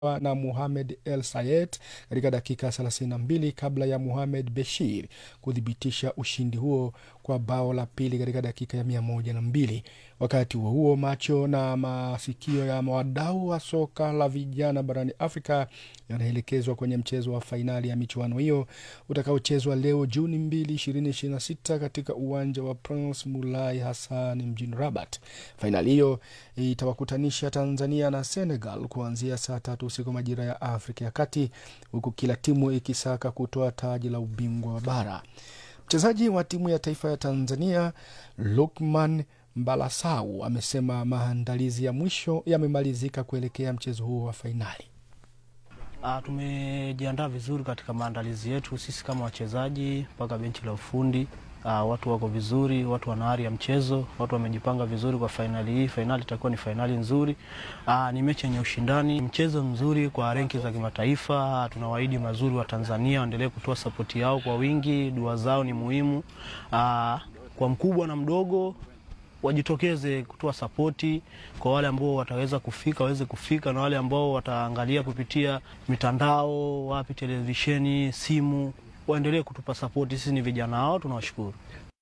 na Muhamed El Sayed katika dakika 32 kabla ya Muhamed Beshir kuthibitisha ushindi huo kwa bao la pili katika dakika ya mia moja na mbili. Wakati huo huo, macho na masikio ya wadau wa soka la vijana barani Afrika yanaelekezwa kwenye mchezo wa fainali ya michuano hiyo utakaochezwa leo Juni 2, 2026 katika uwanja wa Prince Mulai Hassan mjini Rabat. Fainali hiyo itawakutanisha Tanzania na Senegal kuanzia saa tatu usiku majira ya Afrika ya Kati, huku kila timu ikisaka kutoa taji la ubingwa wa bara. Mchezaji wa timu ya taifa ya Tanzania Lukman Mbalasau amesema maandalizi ya mwisho yamemalizika kuelekea mchezo huo wa fainali. Ah, tumejiandaa vizuri katika maandalizi yetu sisi kama wachezaji mpaka benchi la ufundi. Ah, watu wako vizuri, watu wana ari ya mchezo, watu wamejipanga vizuri kwa fainali hii. Fainali itakuwa ni fainali nzuri. Ah, ni mechi yenye ushindani, mchezo mzuri kwa renki za kimataifa. Tunawaahidi mazuri wa Tanzania waendelee kutoa sapoti yao kwa wingi, dua zao ni muhimu. Ah, kwa mkubwa na mdogo wajitokeze kutoa sapoti kwa wale ambao wataweza kufika waweze kufika, na wale ambao wataangalia kupitia mitandao, wapi, televisheni, simu, waendelee kutupa sapoti. Sisi ni vijana wao, tunawashukuru.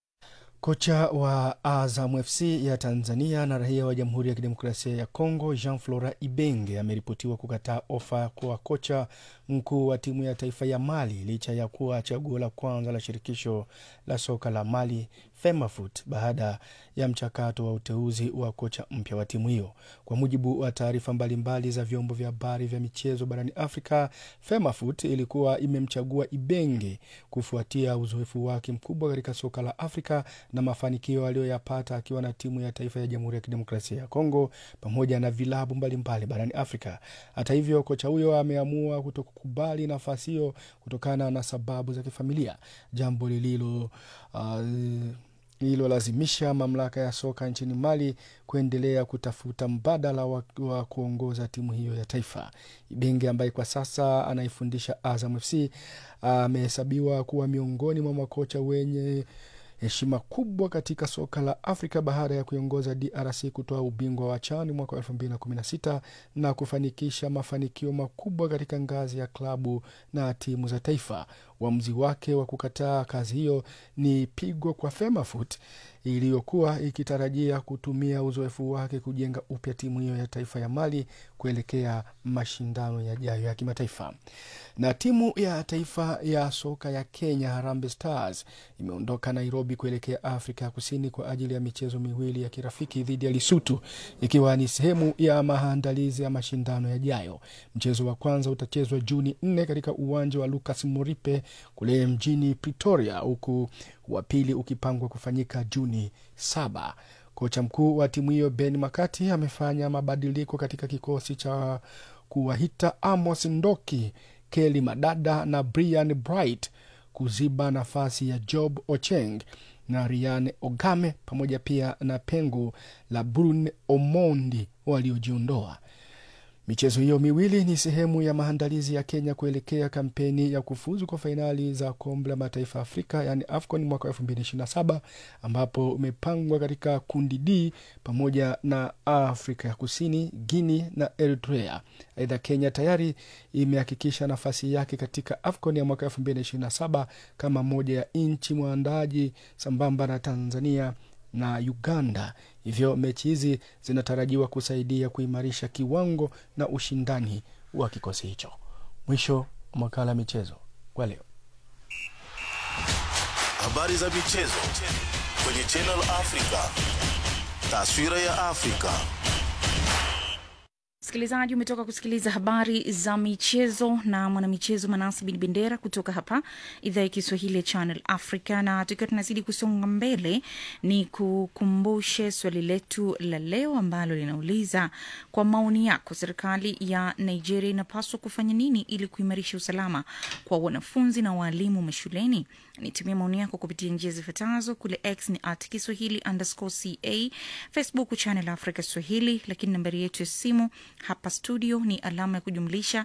Kocha wa Azam FC ya Tanzania na raia wa Jamhuri ya Kidemokrasia ya Kongo Jean Flora Ibenge ameripotiwa kukataa ofa kwa kocha mkuu wa timu ya taifa ya Mali licha ya kuwa chaguo la kwanza la shirikisho la soka la Mali FEMAFOOT baada ya mchakato wa uteuzi wa kocha mpya wa timu hiyo. Kwa mujibu wa taarifa mbalimbali za vyombo vya habari vya michezo barani Afrika, FEMAFOOT ilikuwa imemchagua Ibenge kufuatia uzoefu wake mkubwa katika soka la Afrika na mafanikio aliyoyapata akiwa na timu ya taifa ya Jamhuri ya Kidemokrasia ya Kongo pamoja na vilabu mbalimbali barani Afrika. Hata hivyo, kocha huyo ameamua kutokukubali nafasi hiyo kutokana na sababu za kifamilia, jambo lililo uh, lililolazimisha mamlaka ya soka nchini Mali kuendelea kutafuta mbadala wa, wa kuongoza timu hiyo ya taifa. Ibenge ambaye kwa sasa anaifundisha Azam FC amehesabiwa kuwa miongoni mwa makocha wenye heshima kubwa katika soka la Afrika baada ya kuiongoza DRC kutoa ubingwa wa CHAN mwaka wa 2016 na kufanikisha mafanikio makubwa katika ngazi ya klabu na timu za taifa. Uamuzi wake wa kukataa kazi hiyo ni pigo kwa FEMAFOOT iliyokuwa ikitarajia kutumia uzoefu wake kujenga upya timu hiyo ya taifa ya Mali kuelekea mashindano yajayo ya kimataifa. Na timu ya taifa ya soka ya Kenya Harambee Stars imeondoka Nairobi kuelekea Afrika ya Kusini kwa ajili ya michezo miwili ya kirafiki dhidi ya Lesotho ikiwa ni sehemu ya maandalizi ya mashindano yajayo. Mchezo wa kwanza utachezwa Juni nne katika uwanja wa Lucas Moripe kule mjini Pretoria, huku wa pili ukipangwa kufanyika Juni saba. Kocha mkuu wa timu hiyo Ben Makati amefanya mabadiliko katika kikosi cha kuwahita Amos Ndoki, Kelly Madada na Brian Bright kuziba nafasi ya Job Ocheng na Ryan Ogame pamoja pia na pengo la Brun Omondi waliojiondoa. Michezo hiyo miwili ni sehemu ya maandalizi ya Kenya kuelekea kampeni ya kufuzu kwa fainali za kombe la mataifa Afrika yaani AFCON mwaka wa elfu mbili ishirini na saba ambapo umepangwa katika kundi D pamoja na Afrika ya Kusini, Guinea na Eritrea. Aidha, Kenya tayari imehakikisha nafasi yake katika AFCON ya mwaka elfu mbili ishirini na saba kama moja ya nchi mwandaji sambamba na Tanzania na Uganda. Hivyo mechi hizi zinatarajiwa kusaidia kuimarisha kiwango na ushindani wa kikosi hicho. Mwisho wa makala ya michezo kwa leo. Habari za michezo kwenye Channel Africa, taswira ya Afrika. Msikilizaji, umetoka kusikiliza habari za michezo na mwanamichezo Manasi Bin Bendera kutoka hapa idhaa ya Kiswahili ya Channel Africa. Na tukiwa tunazidi kusonga mbele, ni kukumbushe swali letu la leo ambalo linauliza kwa maoni yako, serikali ya Nigeria inapaswa kufanya nini ili kuimarisha usalama kwa wanafunzi na waalimu mashuleni? Nitumia maoni yako kupitia njia zifuatazo. Kule X ni at Kiswahili underscore ca, Facebook Channel Africa Swahili, lakini nambari yetu ya simu hapa studio ni alama ya kujumlisha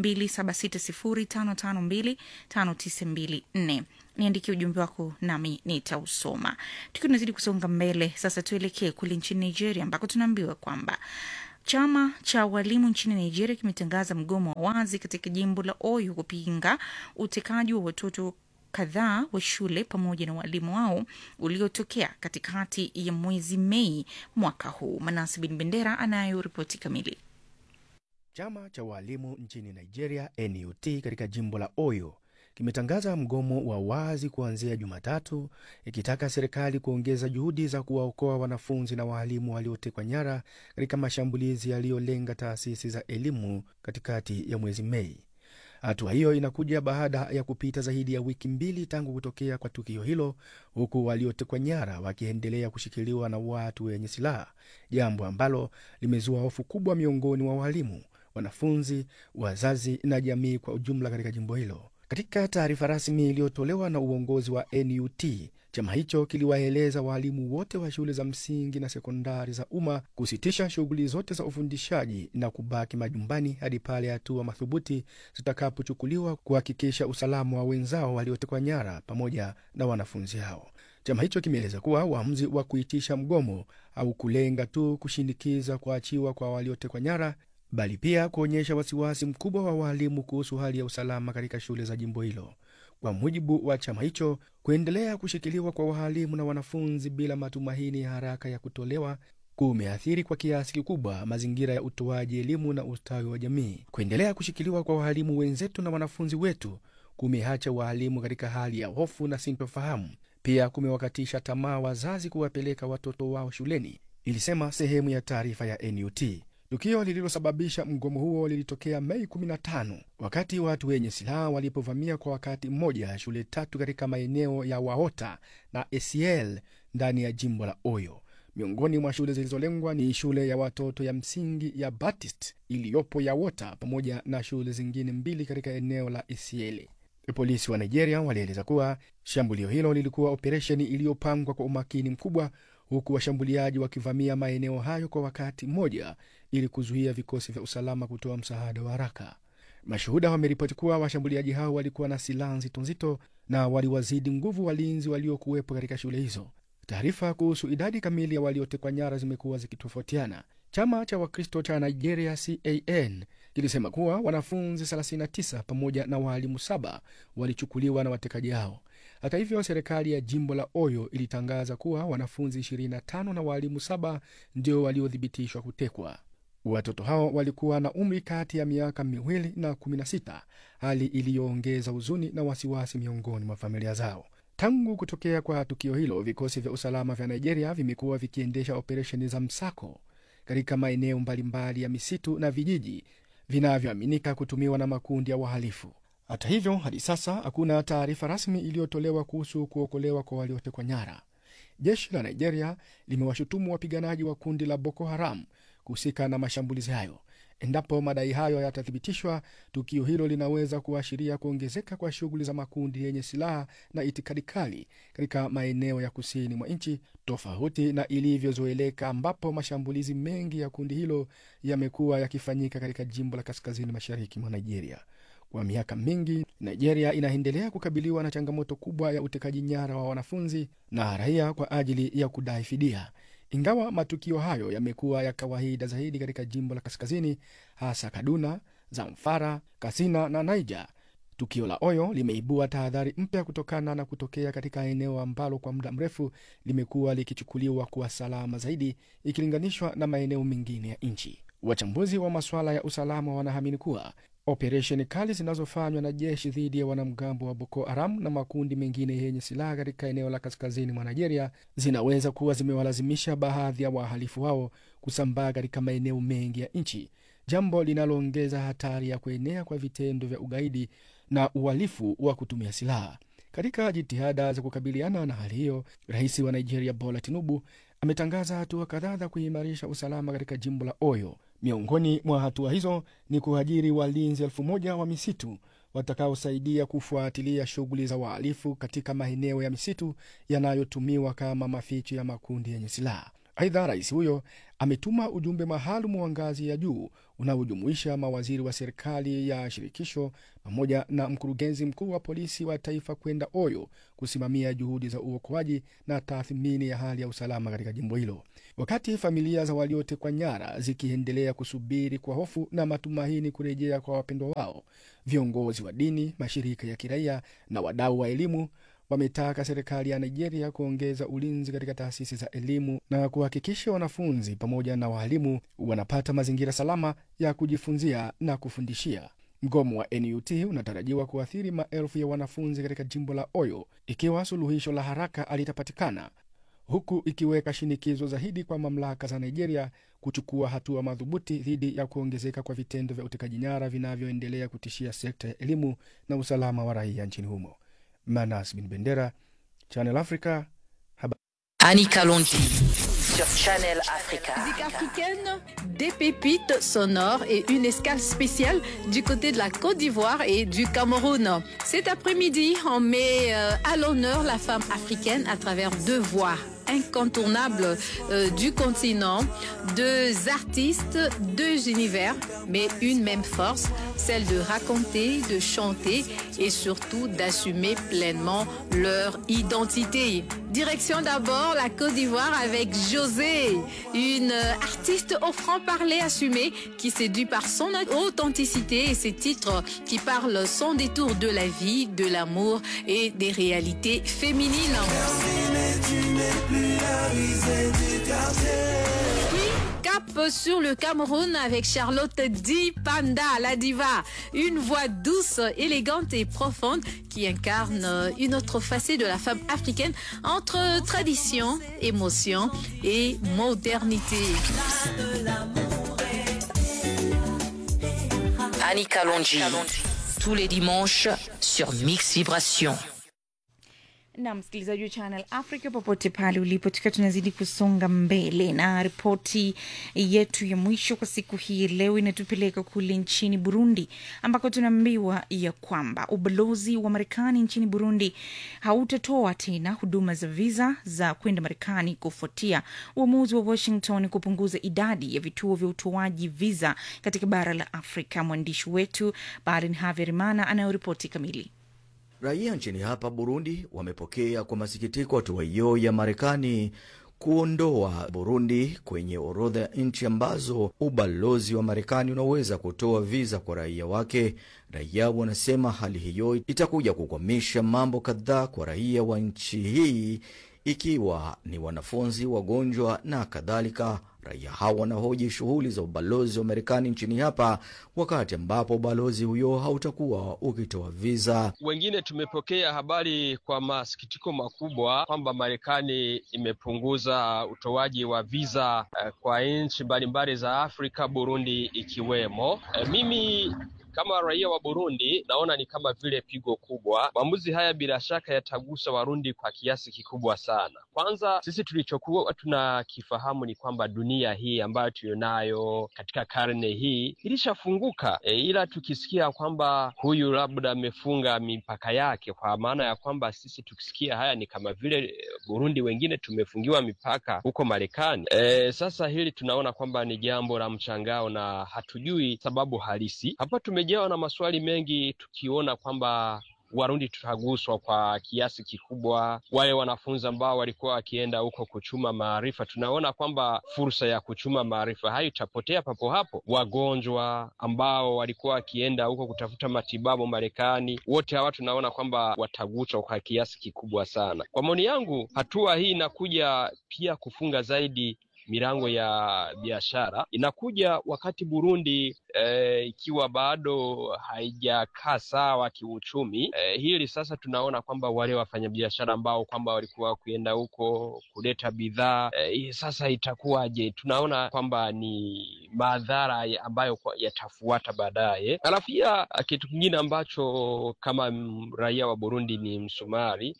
276055259254. Niandikie ujumbe wako nami nitausoma. Tukiwa tunazidi kusonga mbele, sasa tuelekee kule nchini Nigeria ambako tunaambiwa kwamba Chama cha walimu nchini Nigeria kimetangaza mgomo wa wazi katika jimbo la Oyo kupinga utekaji wa watoto kadhaa wa shule pamoja na walimu wao uliotokea katikati ya mwezi Mei mwaka huu. Manasi Bin Bendera anayo ripoti kamili. Chama cha walimu nchini Nigeria, NUT, katika jimbo la Oyo kimetangaza mgomo wa wazi kuanzia Jumatatu, ikitaka serikali kuongeza juhudi za kuwaokoa wanafunzi na waalimu waliotekwa nyara katika mashambulizi yaliyolenga taasisi za elimu katikati ya mwezi Mei. Hatua hiyo inakuja baada ya kupita zaidi ya wiki mbili tangu kutokea kwa tukio hilo, huku waliotekwa nyara wakiendelea kushikiliwa na watu wenye silaha, jambo ambalo limezua hofu kubwa miongoni mwa walimu, wanafunzi, wazazi na jamii kwa ujumla katika jimbo hilo. Katika taarifa rasmi iliyotolewa na uongozi wa NUT, chama hicho kiliwaeleza waalimu wote wa shule za msingi na sekondari za umma kusitisha shughuli zote za ufundishaji na kubaki majumbani hadi pale hatua madhubuti zitakapochukuliwa kuhakikisha usalama wa wenzao waliotekwa nyara pamoja na wanafunzi hao. Chama hicho kimeeleza kuwa uamuzi wa kuitisha mgomo au kulenga tu kushinikiza kuachiwa kwa waliotekwa nyara bali pia kuonyesha wasiwasi mkubwa wa waalimu kuhusu hali ya usalama katika shule za jimbo hilo. Kwa mujibu wa chama hicho, kuendelea kushikiliwa kwa waalimu na wanafunzi bila matumaini ya haraka ya kutolewa kumeathiri kwa kiasi kikubwa mazingira ya utoaji elimu na ustawi wa jamii. Kuendelea kushikiliwa kwa waalimu wenzetu na wanafunzi wetu kumeacha waalimu katika hali ya hofu na sintofahamu. Pia kumewakatisha tamaa wazazi kuwapeleka watoto wao shuleni, ilisema sehemu ya taarifa ya NUT. Tukio lililosababisha mgomo huo lilitokea Mei 15 wakati watu wenye silaha walipovamia kwa wakati mmoja shule tatu katika maeneo ya Waota na Esiel ndani ya jimbo la Oyo. Miongoni mwa shule zilizolengwa ni shule ya watoto ya msingi ya Baptist iliyopo Yawota pamoja na shule zingine mbili katika eneo la Esiele. Polisi wa Nigeria walieleza kuwa shambulio hilo lilikuwa operesheni iliyopangwa kwa umakini mkubwa huku washambuliaji wakivamia maeneo hayo kwa wakati mmoja ili kuzuia vikosi vya usalama kutoa msaada wa haraka. Mashuhuda wameripoti kuwa washambuliaji hao walikuwa na silaha nzito nzito na waliwazidi nguvu walinzi waliokuwepo katika shule hizo. Taarifa kuhusu idadi kamili ya waliotekwa nyara zimekuwa zikitofautiana. Chama cha Wakristo cha Nigeria CAN kilisema kuwa wanafunzi 39 pamoja na waalimu saba walichukuliwa na watekaji hao. Hata hivyo, serikali ya jimbo la Oyo ilitangaza kuwa wanafunzi 25 na waalimu saba ndio waliothibitishwa kutekwa. Watoto hao walikuwa na umri kati ya miaka miwili na 16, hali iliyoongeza huzuni na wasiwasi miongoni mwa familia zao. Tangu kutokea kwa tukio hilo, vikosi vya usalama vya Nigeria vimekuwa vikiendesha operesheni za msako katika maeneo mbalimbali ya misitu na vijiji vinavyoaminika kutumiwa na makundi ya wahalifu. Hata hivyo, hadi sasa hakuna taarifa rasmi iliyotolewa kuhusu kuokolewa kwa waliotekwa nyara. Jeshi la Nigeria limewashutumu wapiganaji wa kundi la Boko Haram kuhusika na mashambulizi hayo. Endapo madai hayo yatathibitishwa, tukio hilo linaweza kuashiria kuongezeka kwa shughuli za makundi yenye silaha na itikadi kali katika maeneo ya kusini mwa nchi, tofauti na ilivyozoeleka, ambapo mashambulizi mengi ya kundi hilo yamekuwa yakifanyika katika jimbo la kaskazini mashariki mwa Nigeria. Kwa miaka mingi Nigeria inaendelea kukabiliwa na changamoto kubwa ya utekaji nyara wa wanafunzi na raia kwa ajili ya kudai fidia. Ingawa matukio hayo yamekuwa ya kawaida zaidi katika jimbo la kaskazini, hasa Kaduna, Zamfara, Katsina na Niger, tukio la Oyo limeibua tahadhari mpya kutokana na kutokea katika eneo ambalo kwa muda mrefu limekuwa likichukuliwa kuwa salama zaidi ikilinganishwa na maeneo mengine ya nchi. Wachambuzi wa masuala ya usalama wanaamini kuwa operesheni kali zinazofanywa na jeshi dhidi ya wanamgambo wa Boko Haram na makundi mengine yenye silaha katika eneo la kaskazini mwa Nigeria zinaweza kuwa zimewalazimisha baadhi ya wahalifu hao kusambaa katika maeneo mengi ya nchi, jambo linaloongeza hatari ya kuenea kwa vitendo vya ugaidi na uhalifu wa kutumia silaha. Katika jitihada za kukabiliana na hali hiyo, rais wa Nigeria Bola Tinubu ametangaza hatua kadhaa za kuimarisha usalama katika jimbo la Oyo. Miongoni mwa hatua hizo ni kuajiri walinzi elfu moja wa misitu watakaosaidia kufuatilia shughuli za wahalifu katika maeneo ya misitu yanayotumiwa kama maficho ya makundi yenye silaha. Aidha, rais huyo ametuma ujumbe maalum wa ngazi ya juu unaojumuisha mawaziri wa serikali ya shirikisho pamoja na mkurugenzi mkuu wa polisi wa taifa kwenda Oyo kusimamia juhudi za uokoaji na tathmini ya hali ya usalama katika jimbo hilo, wakati familia za waliotekwa nyara zikiendelea kusubiri kwa hofu na matumaini kurejea kwa wapendwa wao. Viongozi wa dini, mashirika ya kiraia na wadau wa elimu wametaka serikali ya Nigeria kuongeza ulinzi katika taasisi za elimu na kuhakikisha wanafunzi pamoja na waalimu wanapata mazingira salama ya kujifunzia na kufundishia. Mgomo wa NUT unatarajiwa kuathiri maelfu ya wanafunzi katika jimbo la Oyo ikiwa suluhisho la haraka alitapatikana, huku ikiweka shinikizo zaidi kwa mamlaka za Nigeria kuchukua hatua madhubuti dhidi ya kuongezeka kwa vitendo vya utekaji nyara vinavyoendelea kutishia sekta ya elimu na usalama wa raia nchini humo. Manas Bin Bendera, Channel Africa. Annie Kalonji sur Channel Africa. Musique africaine, des pépites sonores et une escale spéciale du côté de la Côte d'Ivoire et du Cameroun. Cet après-midi, on met euh, à l'honneur la femme africaine à travers deux voix incontournables euh, du continent, deux artistes, deux univers, mais une même force, celle de raconter, de chanter et surtout d'assumer pleinement leur identité. Direction d'abord la Côte d'Ivoire avec José, une artiste au franc-parler assumé qui séduit par son authenticité et ses titres qui parlent sans détour de la vie, de l'amour et des réalités féminines. Puis, cap sur le Cameroun avec Charlotte Di Panda, la diva. Une voix douce, élégante et profonde qui incarne une autre facette de la femme africaine entre tradition, émotion et modernité. Annie Kalonji tous les dimanches sur Mix Vibration. na msikilizaji wa Channel Africa popote pale ulipo, tukiwa tunazidi kusonga mbele na ripoti yetu ya mwisho kwa siku hii leo inatupeleka kule nchini Burundi, ambako tunaambiwa ya kwamba ubalozi wa Marekani nchini Burundi hautatoa tena huduma za viza za kwenda Marekani kufuatia uamuzi wa Washington kupunguza idadi ya vituo vya utoaji viza katika bara la Afrika. Mwandishi wetu Barin Haverimana anayoripoti kamili. Raia nchini hapa Burundi wamepokea kwa masikitiko hatua hiyo ya Marekani kuondoa Burundi kwenye orodha ya nchi ambazo ubalozi wa Marekani unaweza kutoa viza kwa raia wake. Raia wanasema hali hiyo itakuja kukwamisha mambo kadhaa kwa raia wa nchi hii, ikiwa ni wanafunzi, wagonjwa na kadhalika. Raia hawa wanahoji shughuli za ubalozi wa Marekani nchini hapa, wakati ambapo ubalozi huyo hautakuwa ukitoa viza. Wengine tumepokea habari kwa masikitiko makubwa kwamba Marekani imepunguza utoaji wa viza uh, kwa nchi mbalimbali za Afrika, Burundi ikiwemo. Uh, mimi kama raia wa Burundi naona ni kama vile pigo kubwa. Maamuzi haya bila shaka yatagusa Warundi kwa kiasi kikubwa sana. Kwanza sisi tulichokuwa tunakifahamu ni kwamba dunia hii ambayo tuliyonayo katika karne hii ilishafunguka, e, ila tukisikia kwamba huyu labda amefunga mipaka yake, kwa maana ya kwamba sisi tukisikia haya ni kama vile Burundi wengine tumefungiwa mipaka huko Marekani. E, sasa hili tunaona kwamba ni jambo la mshangao na hatujui sababu halisi. Hapa tumejawa na maswali mengi tukiona kwamba Warundi tutaguswa kwa kiasi kikubwa. Wale wanafunzi ambao walikuwa wakienda huko kuchuma maarifa, tunaona kwamba fursa ya kuchuma maarifa hayo itapotea papo hapo. Wagonjwa ambao walikuwa wakienda huko kutafuta matibabu Marekani, wote hawa tunaona kwamba wataguswa kwa kiasi kikubwa sana. Kwa maoni yangu, hatua hii inakuja pia kufunga zaidi milango ya biashara inakuja wakati Burundi eh, ikiwa bado haijakaa sawa kiuchumi. Eh, hili sasa tunaona kwamba wale wafanyabiashara ambao kwamba walikuwa wakienda huko kuleta bidhaa eh, sasa itakuwaje? Tunaona kwamba ni madhara ambayo yatafuata baadaye. Alafu pia kitu kingine ambacho kama raia wa Burundi ni msumari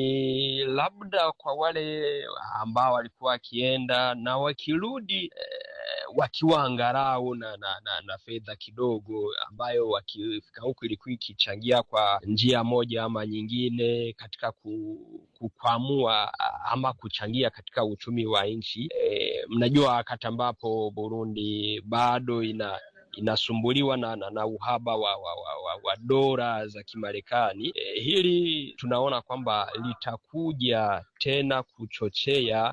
ni labda kwa wale ambao walikuwa wakienda na wakirudi eh, wakiwa angalau na, na, na, na fedha kidogo ambayo wakifika huku ilikuwa ikichangia kwa njia moja ama nyingine katika ku, kukwamua ama kuchangia katika uchumi wa nchi. E, mnajua wakati ambapo Burundi bado ina inasumbuliwa na, na, na uhaba wa, wa, wa, wa, wa dola za Kimarekani. E, hili tunaona kwamba litakuja tena kuchochea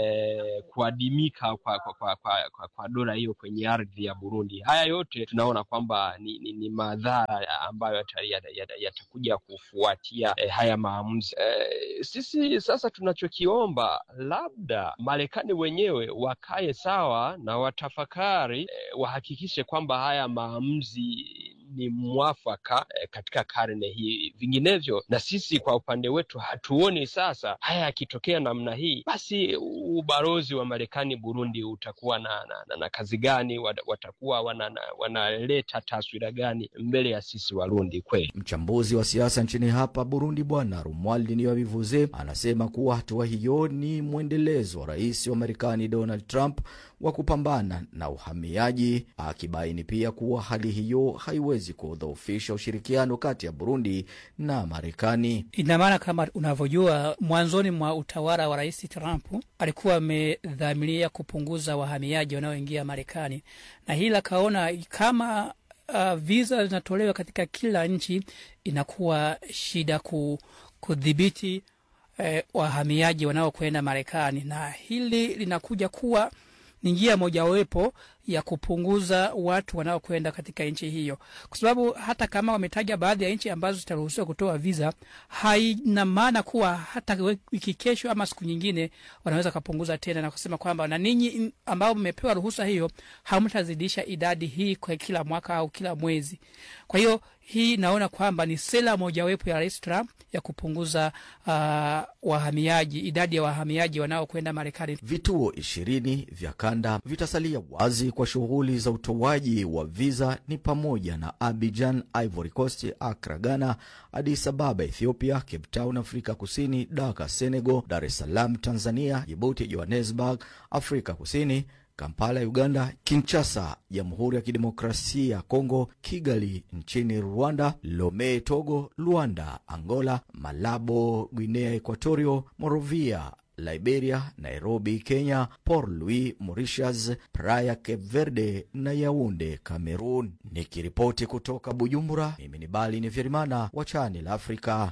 e, kuadimika kwa, kwa, kwa, kwa, kwa, kwa dola hiyo kwenye ardhi ya Burundi. Haya yote tunaona kwamba ni, ni, ni madhara ambayo yatakuja yata, yata, yata kufuatia e, haya maamuzi e, sisi sasa tunachokiomba labda Marekani wenyewe wakae sawa na watafakari e, wahakikishe kwamba haya maamuzi ni mwafaka eh, katika karne hii. Vinginevyo na sisi kwa upande wetu hatuoni sasa haya yakitokea namna hii, basi ubalozi wa Marekani Burundi utakuwa na, na, na, na kazi gani? Watakuwa wanaleta wana taswira gani mbele ya sisi Warundi? Kweli mchambuzi wa siasa nchini hapa Burundi Bwana Rumwaldi Niyobivuze anasema kuwa hatua hiyo ni mwendelezo wa rais wa Marekani Donald Trump wa kupambana na uhamiaji, akibaini pia kuwa hali hiyo haiwezi kudhoofisha ushirikiano kati ya Burundi na Marekani. Ina maana kama unavyojua, mwanzoni mwa utawala wa rais Trump alikuwa amedhamiria kupunguza wahamiaji wanaoingia Marekani, na hili akaona kama uh, visa zinatolewa katika kila nchi, inakuwa shida ku, kudhibiti eh, wahamiaji wanaokwenda Marekani, na hili linakuja kuwa ni njia mojawapo ya kupunguza watu wanaokwenda katika nchi hiyo, kwa sababu hata kama wametaja baadhi ya nchi ambazo zitaruhusiwa kutoa visa, haina maana kuwa hata wiki kesho ama siku nyingine wanaweza kupunguza tena na kusema kwamba na ninyi ambao mmepewa ruhusa hiyo hamtazidisha idadi hii kwa kila mwaka au kila mwezi. Kwa hiyo hii naona kwamba ni sera mojawapo ya Rais Trump ya kupunguza uh, wahamiaji, idadi ya wahamiaji wanaokwenda Marekani. Vituo ishirini vya kanda vitasalia wazi kwa shughuli za utoaji wa viza ni pamoja na Abidjan, Ivory Coast, Accra, Ghana, Addis Ababa, Ethiopia, Cape Town, Afrika Kusini, Dhaka, Senegal, Dar es Salaam, Tanzania, Djibouti, Johannesburg, Afrika Kusini, Kampala, Uganda, Kinshasa, Jamhuri ya Kidemokrasia ya Kongo, Kigali nchini Rwanda, Lome, Togo, Luanda, Angola, Malabo, Guinea Equatorio, Morovia, Liberia, Nairobi, Kenya, Port Louis, Mauritius, Praia, Cape Verde na Yaunde, Cameroon. Nikiripoti kutoka Bujumbura, mimi ni Bali ni Vyerimana wa Channel Africa.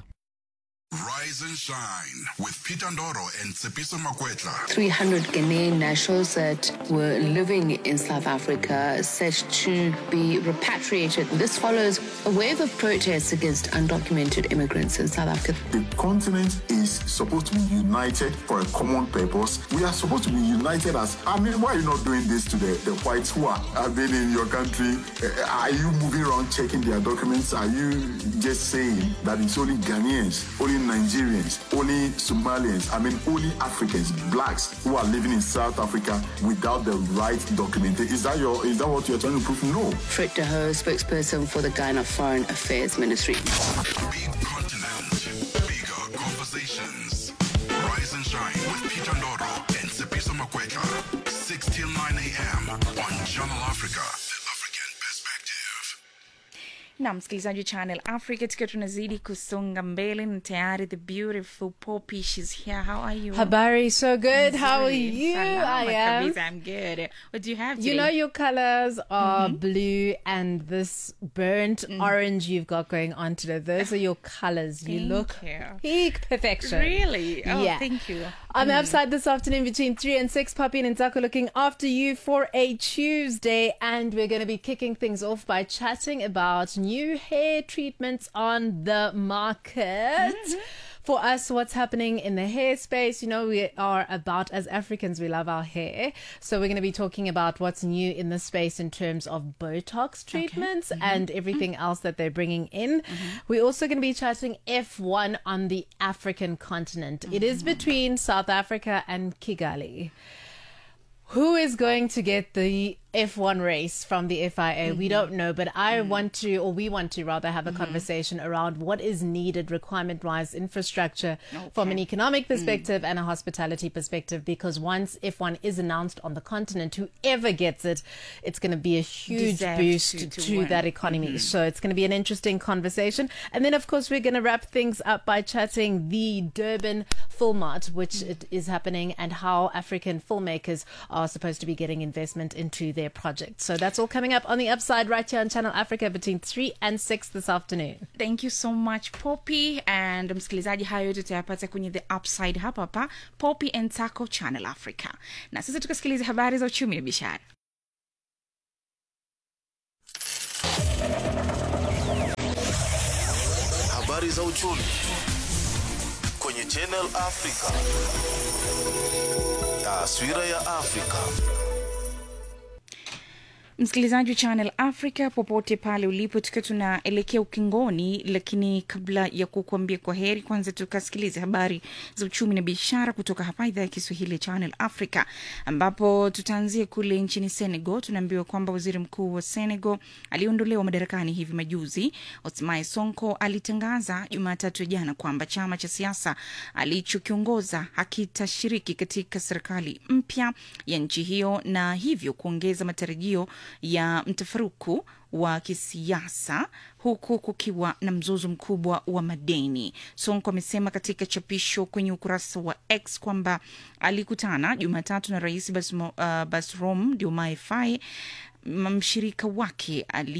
Rise and shine with Peter Ndoro and Tsepiso Makwetla. 300 Ghanaian nationals that were living in South Africa said to be repatriated. This follows a wave of protests against undocumented immigrants in South Africa. The continent is supposed to be united for a common purpose. We are supposed to be united as. I mean, why are you not doing this to the, the whites who are, have been in your country? Uh, Are you moving around checking their documents? Are you just saying that it's only Ghanaians, only Nigerians, only Somalians, I mean, only Africans, blacks who are living in South Africa without the right documentation? Is that your? Is that what you're trying to prove? No. Fred De Hoo, spokesperson for the Ghana Foreign Affairs Ministry. Big continent, bigger conversations. Rise and shine with Peter Ndoro and Tsepiso Makwetla. 6 till 9 a.m. on Channel Africa. The African Perspective. na msikilizaji wa channel africa tukiwa tunazidi kusonga mbele na tayari the beautiful poppy shes here how are you Habari, so good. How are Nzuri. you? Salama I am. kabisa, i'm good what do you have You today? know your colors are blue and this burnt orange you've got going on today. Those are your colors. You Thank look you. peak perfection. Really? Oh, yeah. thank you. I'm outside this afternoon between 3 and 6. Puppy and Nzako looking after you for a Tuesday. And we're going to be kicking things off by chatting about new hair treatments on the market. For us, what's happening in the hair space, you know, we are about, as Africans, we love our hair. So we're going to be talking about what's new in the space in terms of Botox treatments and everything else that they're bringing in. We're also going to be chatting F1 on the African continent. It is between South Africa and Kigali. Who is going to get the F1 race from the FIA. We Mhm. don't know, but I Mm. want to, or we want to rather, have a Mhm. conversation around what is needed requirement wise infrastructure from an economic perspective and a hospitality perspective. Because once F1 is announced on the continent, whoever gets it, it's going to be a huge Deserve boost to- to, to win. that economy. Mhm. So it's going to be an interesting conversation. And then, of course, we're going to wrap things up by chatting the Durban Film Art, which it is happening, and how African filmmakers are supposed to be getting investment into their projects. So that's all coming up on the upside right here on Channel Africa between 3 and 6 this afternoon. thank you so much poppy and msikilizaji hayo yote tutayapata kwenye the upside hapa hapa poppy and taco channel africa na sasa tukasikiliza habari za uchumi na biashara Habari za uchumi kwenye Channel Africa. Taswira ya Afrika. msikilizaji wa channel africa popote pale ulipo tukiwa tunaelekea ukingoni lakini kabla ya kukuambia kwa heri kwanza tukasikilize habari za uchumi na biashara kutoka hapa idhaa ya kiswahili ya channel africa ambapo tutaanzia kule nchini senegal tunaambiwa kwamba waziri mkuu wa senegal aliondolewa madarakani hivi majuzi osmai sonko alitangaza jumatatu ya jana kwamba chama cha siasa alichokiongoza hakitashiriki katika serikali mpya ya nchi hiyo na hivyo kuongeza matarajio ya mtafaruku wa kisiasa huku kukiwa na mzozo mkubwa wa madeni. Sonko amesema katika chapisho kwenye ukurasa wa X kwamba alikutana Jumatatu na rais Basmo, uh, Basrom Diomaye Faye mshirika wake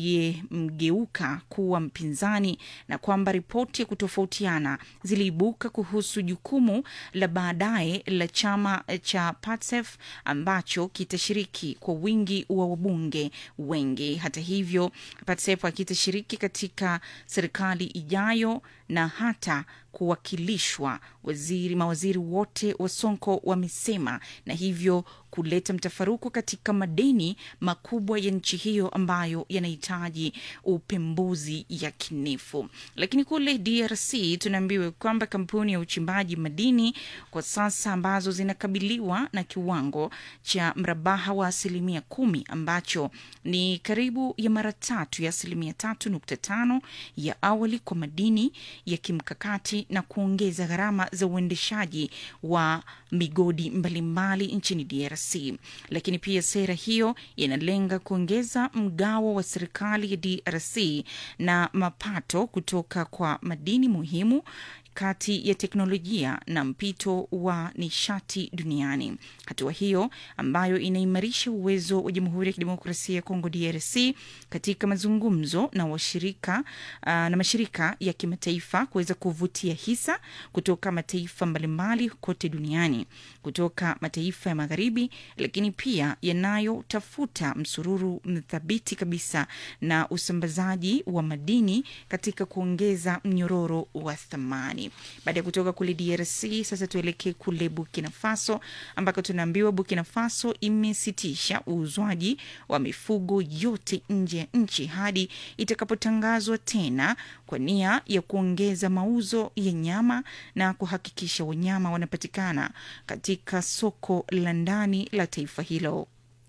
aliyemgeuka kuwa mpinzani na kwamba ripoti ya kutofautiana ziliibuka kuhusu jukumu la baadaye la chama cha PATSEF ambacho kitashiriki kwa wingi wa wabunge wengi. Hata hivyo, PATSEF hakitashiriki katika serikali ijayo na hata kuwakilishwa waziri mawaziri wote wa Sonko wamesema, na hivyo kuleta mtafaruku katika madeni makubwa ya nchi hiyo ambayo yanahitaji upembuzi yakinifu. Lakini kule DRC tunaambiwa kwamba kampuni ya uchimbaji madini kwa sasa ambazo zinakabiliwa na kiwango cha mrabaha wa asilimia kumi ambacho ni karibu ya mara tatu ya asilimia tatu nukta tano ya awali kwa madini ya kimkakati na kuongeza gharama za uendeshaji wa migodi mbalimbali nchini DRC. Lakini pia sera hiyo inalenga kuongeza mgawo wa serikali ya DRC na mapato kutoka kwa madini muhimu kati ya teknolojia na mpito wa nishati duniani. Hatua hiyo ambayo inaimarisha uwezo wa Jamhuri ya Kidemokrasia ya Kongo DRC katika mazungumzo na washirika uh, na mashirika ya kimataifa kuweza kuvutia hisa kutoka mataifa mbalimbali kote duniani, kutoka mataifa ya magharibi, lakini pia yanayotafuta msururu mthabiti kabisa na usambazaji wa madini katika kuongeza mnyororo wa thamani. Baada ya kutoka kule DRC, sasa tuelekee kule Burkina Faso ambako tunaambiwa Burkina Faso imesitisha uuzwaji wa mifugo yote nje ya nchi hadi itakapotangazwa tena kwa nia ya kuongeza mauzo ya nyama na kuhakikisha wanyama wanapatikana katika soko la ndani la taifa hilo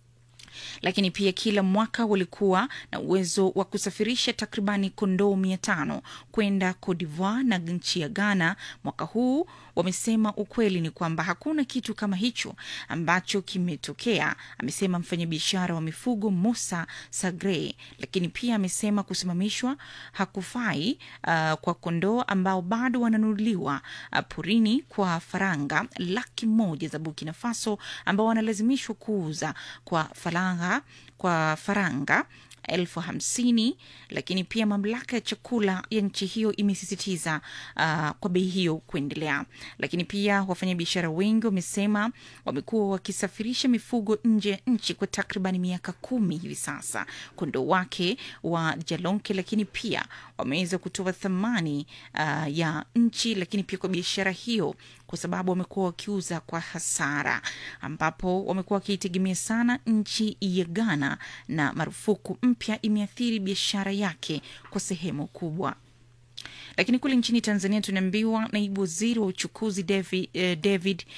lakini pia kila mwaka walikuwa na uwezo wa kusafirisha takribani kondoo mia tano kwenda Cote d'Ivoire na nchi ya Ghana. Mwaka huu wamesema ukweli ni kwamba hakuna kitu kama hicho ambacho kimetokea, amesema mfanyabiashara wa mifugo Musa Sagre. Lakini pia amesema kusimamishwa hakufai uh, kwa kondoo ambao bado wananunuliwa uh, porini kwa faranga laki moja za Burkina Faso ambao wanalazimishwa kuuza kwa faranga kwa faranga elfu hamsini lakini pia mamlaka ya chakula ya nchi hiyo imesisitiza uh, kwa bei hiyo kuendelea. Lakini pia wafanyabiashara wengi wamesema wamekuwa wakisafirisha mifugo nje ya nchi kwa takriban miaka kumi hivi sasa, kondoo wake wa Jalonke, lakini pia wameweza kutoa thamani uh, ya nchi, lakini pia kwa biashara hiyo kwa sababu wamekuwa wakiuza kwa hasara, ambapo wamekuwa wakiitegemea sana nchi ya Ghana, na marufuku mpya imeathiri biashara yake kwa sehemu kubwa. Lakini kule nchini Tanzania tunaambiwa naibu waziri wa uchukuzi David, eh, David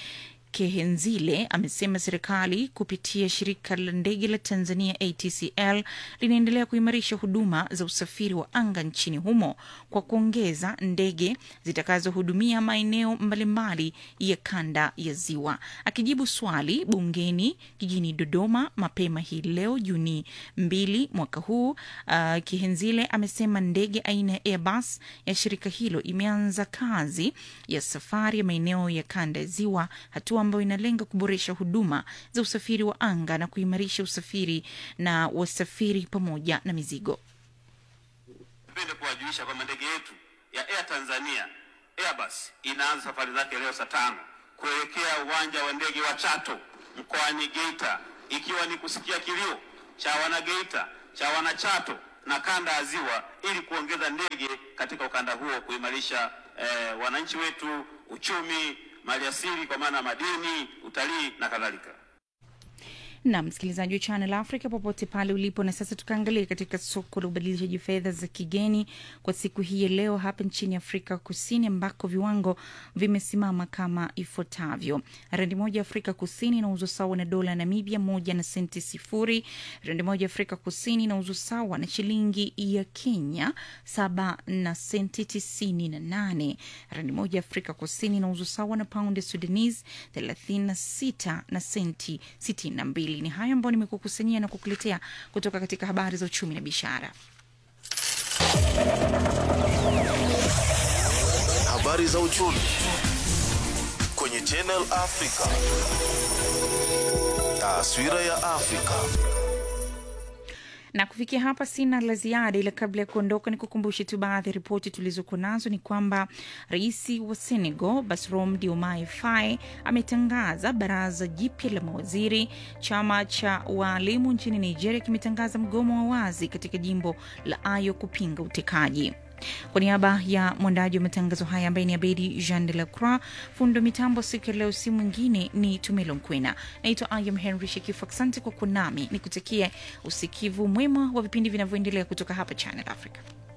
Kehenzile amesema serikali kupitia shirika la ndege la Tanzania ATCL linaendelea kuimarisha huduma za usafiri wa anga nchini humo kwa kuongeza ndege zitakazohudumia maeneo mbalimbali ya kanda ya Ziwa. Akijibu swali bungeni jijini Dodoma mapema hii leo Juni mbili mwaka huu, uh, Kihenzile amesema ndege aina ya Airbus ya shirika hilo imeanza kazi ya safari ya maeneo ya kanda ya Ziwa, hatua ambayo inalenga kuboresha huduma za usafiri wa anga na kuimarisha usafiri na wasafiri pamoja na mizigo. Napenda kuwajulisha kwamba ndege yetu ya Air Tanzania Airbus inaanza safari zake leo saa tano kuelekea uwanja wa ndege wa Chato mkoani Geita, ikiwa ni kusikia kilio cha wanageita cha wanachato na kanda ya Ziwa ili kuongeza ndege katika ukanda huo, kuimarisha eh, wananchi wetu, uchumi, maliasili kwa maana madini, utalii na kadhalika. na msikilizaji wa Channel Africa popote pale ulipo. Na sasa tukaangalia katika soko la ubadilishaji fedha za kigeni kwa siku hii ya leo hapa nchini Afrika Kusini, ambako viwango vimesimama kama ifuatavyo: randi moja Afrika Kusini inauzwa sawa na dola ya Namibia moja na senti sifuri. Randi moja Afrika Kusini inauzwa sawa na shilingi ya Kenya saba na senti tisini na nane. Randi moja Afrika Kusini inauzwa sawa na paundi ya Sudanese thelathini na sita na senti sitini na mbili. Ni hayo ambayo nimekukusanyia na kukuletea kutoka katika habari za uchumi na biashara. Habari za uchumi kwenye Channel Africa. Taswira ya Afrika. na kufikia hapa sina la ziada, ila kabla ya kuondoka, ni kukumbushe tu baadhi ya ripoti tulizokuwa nazo. Ni kwamba rais wa Senegal Bassirou Diomaye Faye ametangaza baraza jipya la mawaziri. Chama cha waalimu nchini Nigeria kimetangaza mgomo wa wazi katika jimbo la Ayo kupinga utekaji. Kwa niaba ya mwandaji wa matangazo haya ambaye ni Abedi Jean de la Croix, fundo mitambo siku ya leo, si mwingine ni Tumelo Nkwena. Naitwa Ayam Henry Shekifu. Asante kwa kuwa nami, nikutakie usikivu mwema wa vipindi vinavyoendelea kutoka hapa Channel Africa.